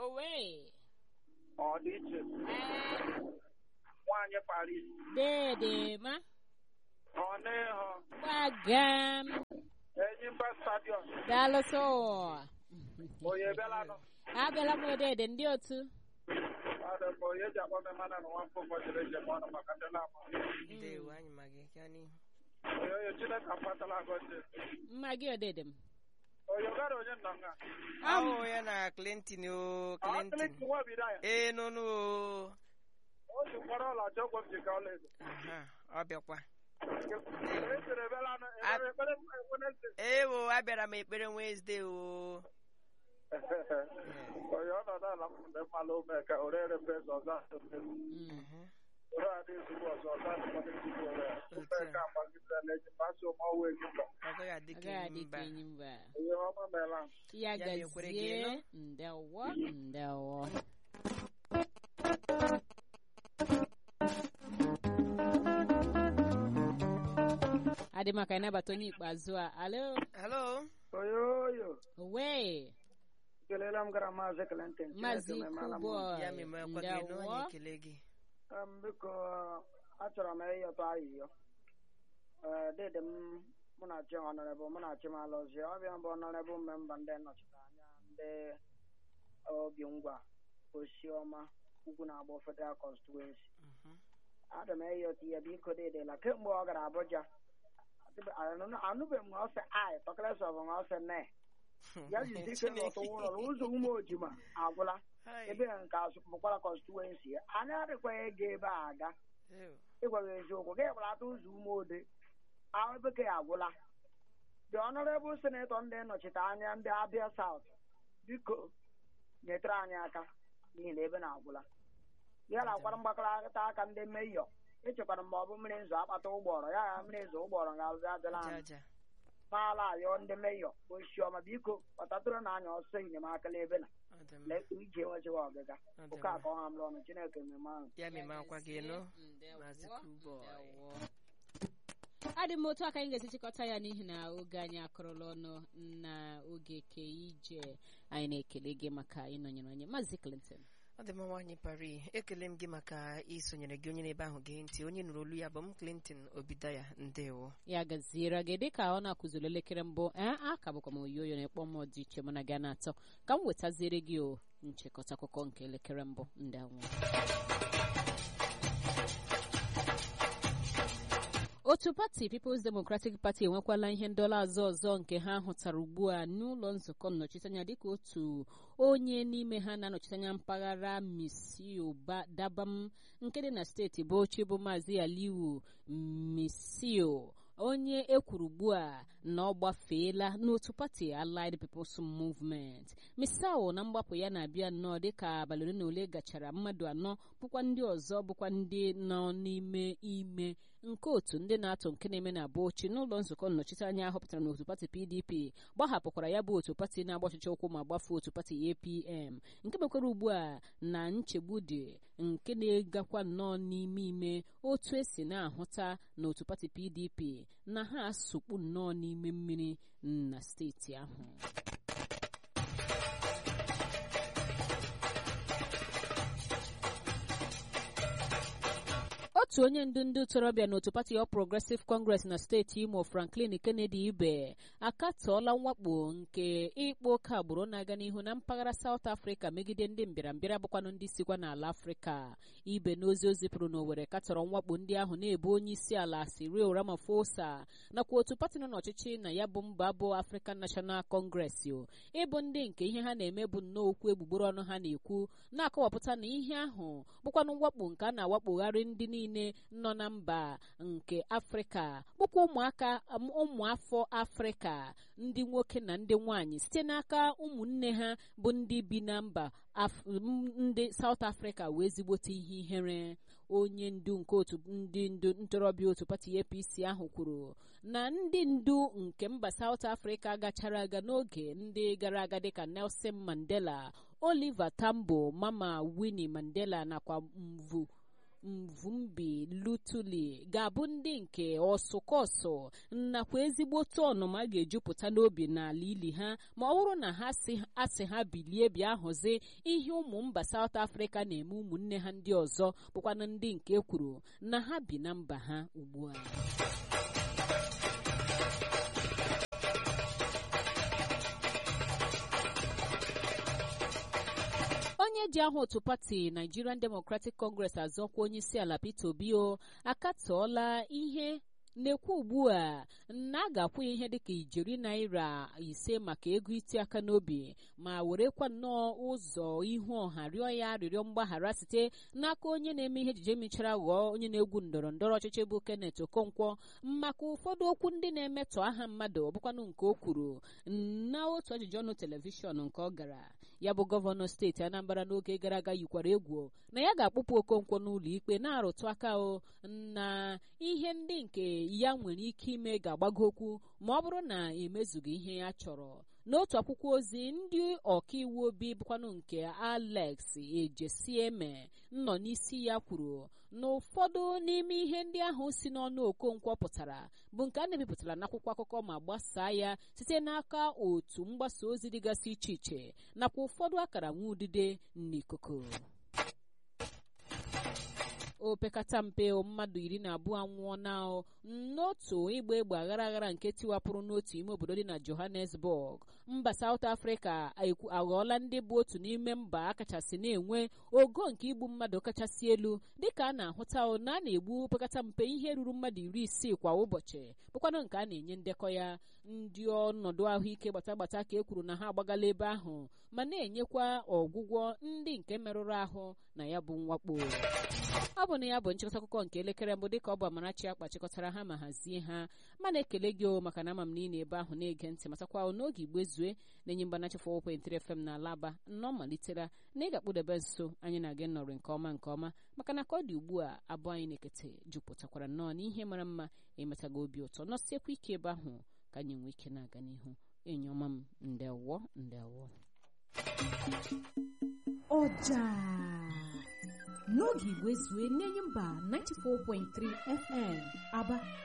owe ọ dị iche ee nwaanyị Paris dede ma ọ n'ịhụ gbagam Enyimba stadiọm daalụsọ onye bịalanụ abịala m dede ndị otu ọdụ bụ onye ji akpọ m mana na nwafọ ụbọchị eji eme ọnụ maka ndị na-ama ndewo anyị ma gị gaa n'ihu onye onye Chineke afatala agọzi mma gị odede m onye gara onye nọ nga ahụ ya na clinton o ọ clinton Clinton nwa bido ya ee nụnụ o o ji mkpọrọ ọla chọ ọgwọ m ji ka ọla edo aha ọ bịakwa esere bịalanụ ekpere ekpere Wednesday ewo abịara m ekpere Wednesday o onye ọnọdụ ala m ndị mmalụ ome ka orere mbezi ọzọ asụsụ Mhm. ore adị ezigbo ọzọ ọzọ adịkwana ezigbo ore ofe ka agbagidela eji mmasị ụmụọwụ ejimba ọ gaghị adị ka agaghị enyi adị ka mba enyi mba onye ọma meela ya Ya mekwere gị gazie elu. ndewo ndewo adị maka ịnabata onye ikpeazụ a alo hello oyoyo owe kelela m gara maazị Clinton maazị Chineke meela m. kubo ya memekwa gị nụ ndewo anyị ekele gị Em, biko achọrọ m ịyọtọ ayịyọ Ee, dede m mụ na chi ọnọrebụl mụ na chi m alọzie ọbịa mbụ ọnọrebụl memba ndị nnọchite anya ndị obi ngwa osiọma ugwu na-agba federal constituency Mhm. ada m ịyọta ihe biko dedela kemgbe ọ gara Abuja anụbeghị m ọsị ai tọkịrịsị ọbụ ọsị ne ya jizi ike n'ọtụ ụlọ ụzọ ume ojima agwụla Hai. ebe nke azụ bụkwara constituency ya anyị adịkwaghị ego ebe a aga Ew. ịgwa gị eziokwu gị gbalata ụzọ ume ode ahụ bekee agwụla the honorable senator ndị nnọchite anya ndị abịa south biko nyetara anyị aka n'ihi na ebe na-agwụla ya na-akwara mgbakọrịta aka ndị meyọ echekwara mgbe ọ bụ mmiri nzọ akpata ụgbọrọ ya ya mmiri nzọ ụgbọrọ ga-abịa adịla aja anyị aja maala ayọ ndị meyọ osiọma biko kpọtatụrụ na anya ọsọ enyemaka n'ebe na ọ dị mma lee ije enwechiwa ọgịga ọ dị ụka mma ka ọ ha mụrụ ọnụ chineke mmemme ahụ ya memekwa gị nụ Ndewo, Maazị Kuboy. ndewo. adị m otu aka anyị ga-esi chịkọta ya n'ihi na oge anyị akụrụla ọnụ na oge ke ije anyị na-ekele gị maka ịnọnyere anyị maazị Clinton ọ dị mma nwaanyị pari ekele m gị maka isonyere gị onye n'ebe ahụ gee ntị onye nụrụ olu ya bụ m clinton obidaya ndewo ya gaziere gị dịka ọ na-akụziri elekere mbụ ee a ka bụkwa m oyoyo na-ekpọ m dị iche mụ na gị na-atọ ka m wetaziere gị o nchịkọta akụkọ nke elekere mbụ ndị anwụ otu pati People's Democratic Party enwekwala ihe ndọla azọ ọzọ nke ha hụtara ugbu a n'ụlọ nzukọ nnọchiteanya dịka otu onye n'ime ha na-anọchite anya mpaghara Misio Dabam nke dị na steeti Bauchi bụ Maazị Aliyu Misio onye ekwuru ugbu a na ọ gbafeela n'otu pati Allied People's Movement Misao na mgbapụ ya na-abịa nnọọ dịka abalị ole na ole gachara mmadụ anọ bụkwa ndị ọzọ bụkwa ndị nọ n'ime ime nke otu ndị na-atụ nke na-eme na Bauchi n'ụlọ nzukọ nnọchiteanya ahọpụtara n'otu pati PDP gbahapụkwara ya bụ otu pati na-agba ọchịchị ụkwụ ma gbafuo otu pati APM nke mekwara ugbu a na nchegbu dị nke na-egakwa nnọọ n'ime ime otu esi na-ahụta n'otu pati PDP na ha asụkpu nnọọ n'ime mmiri na steeti ahụ otu onye ndu ndị ntorobịa n'otu pati All Progressive Congress na steeti Imo Franklin Kennedy Ibe akatọọla mwakpo nke ịkpa oke agbụrụ na-aga n'ihu na mpaghara South Africa megide ndị mbịarambịa bụkwanụ ndị sikwa n'ala Afrịka Ibe n'ozi o zipụrụ n'Owerri katọrọ mwakpo ndị ahụ na-ebu onye isi ala Cyril Ramaphosa nakwa otu pati nọ n'ọchịchị na ya bụ mba bụ African National Congress o ịbụ ndị nke ihe ha na-eme bụ nnọọ okwu egbugbere ọnụ ha na-ekwu na-akọwapụta na ihe ahụ bụkwanụ mwakpo nke a na-awakpogharị ndị niile nọ na mba nke afrịka bụkwa ụmụaka ụmụafọ afrịka ndị nwoke na ndị nwanyị site n'aka ụmụnne ha bụ ndị bi na mba ndị South Africa wee zigbote ihe ihere onye ndu nke otu ndị ndu ntorobịa otu pati APC ahụ kwuru na ndị ndu nke mba South Africa gachara aga n'oge ndị gara aga dịka Nelson Mandela Oliver Tambo Mama Winnie Mandela nakwa Mvu mvumbi lutuli ga-abụ ndị nke ọsụkọsụ nakwa ezigbotu ọnụma ga-ejupụta n'obi n'ala ili ha ma ọ bụrụ na ha asị ha bilie bịa hụzi ihe ụmụ mba South Africa na-eme ụmụnne ha ndị ọzọ bụkwana ndị nke kwuru na ha bi na mba ha ugbu a onye ji aha otu pati Nigerian Democratic Congress azọkwa onye isi ala Peter Obi o akatọọla ihe na-ekwu ugbu a na a ga-akwụ ya ihe dịka ijeri naira ise maka ego iti aka n'obi ma werekwa nnọọ ụzọ ihu ọha rịọ ya arịrịọ mgbaghara site n'aka onye na-eme ihe ejije mechara ghọọ onye na-egwu ndọrọ ndọrọ ọchịchị bụ Kenneth Okonkwo maka ụfọdụ okwu ndị na-emetọ aha mmadụ ọbụkwanụ nke o kwuru na otu ajụjụ ọnụ telivishọn nke ọ gara ya bụ gọvanọ steeti Anambra n'oge gara aga yikwara egwu na ya ga-akpụpụ Okonkwo n'ụlọ ikpe na-arụtụ aka o na ihe ndị nke ya nwere ike ime ga-agbago okwu ma ọ bụrụ na emezughị ihe ya chọrọ n'otu akwụkwọ ozi ndị ọkaiwu obi bụkwanụ nke Alex Ejesieme nọ n'isi ya kwuru na ụfọdụ n'ime ihe ndị ahụ si n'ọnụ Okonkwo pụtara bụ nke a na-ebipụtara n'akwụkwọ akụkọ ma gbasaa ya site n'aka otu mgbasa ozi dịgasị iche iche nakwa ụfọdụ akara nwa udide n'ikuku opekata mpe mmadụ iri na abụọ anwụọ na n'otu ịgba egbe aghara aghara nke tiwapụrụ n'otu ime obodo dị na Johannesburg mba South Africa aghọọla ndị bụ otu n'ime mba akachasị na-enwe ogo nke igbu mmadụ kachasị elu dịka a na-ahụta na a na-egbu opekata mpe ihe ruru mmadụ iri isii kwa ụbọchị bụkwanụ nke a na-enye ndekọ ya ndị ọnọdụ ahụike gbata gbata ka e kwuru na ha agbagala ebe ahụ ma na-enyekwa ọgwụgwọ ndị nke merụrụ ahụ na ya bụ mwakpo ọ bụ na ya bụ nchịkọta akụkọ nke elekere mbụ dịka ọ bụ Amarachi akpa chịkọtara ha ma hazie ha ma na-ekele gị o maka na ama m na ị na-ebe ahụ na-ege ntị matakwa n'oge igbe zue na-enye mgbanachi 4.3 FM na alaba nnọọ malitera na ị ga-akpụdebe nso anyị na gị nọrọ nke ọma nke ọma maka na ka ọ dị ugbu a abụọ anyị na-ekete jupụtakwara nnọọ n'ihe mara mma emetaga obi ụtọ nọsiekwa ike ebe ahụ ka anyị nwee ike na-aga n'ihu enyi ọma m ndewo ndewo ọja n'oge igwe zue n'enyi mba 94.3 FM aba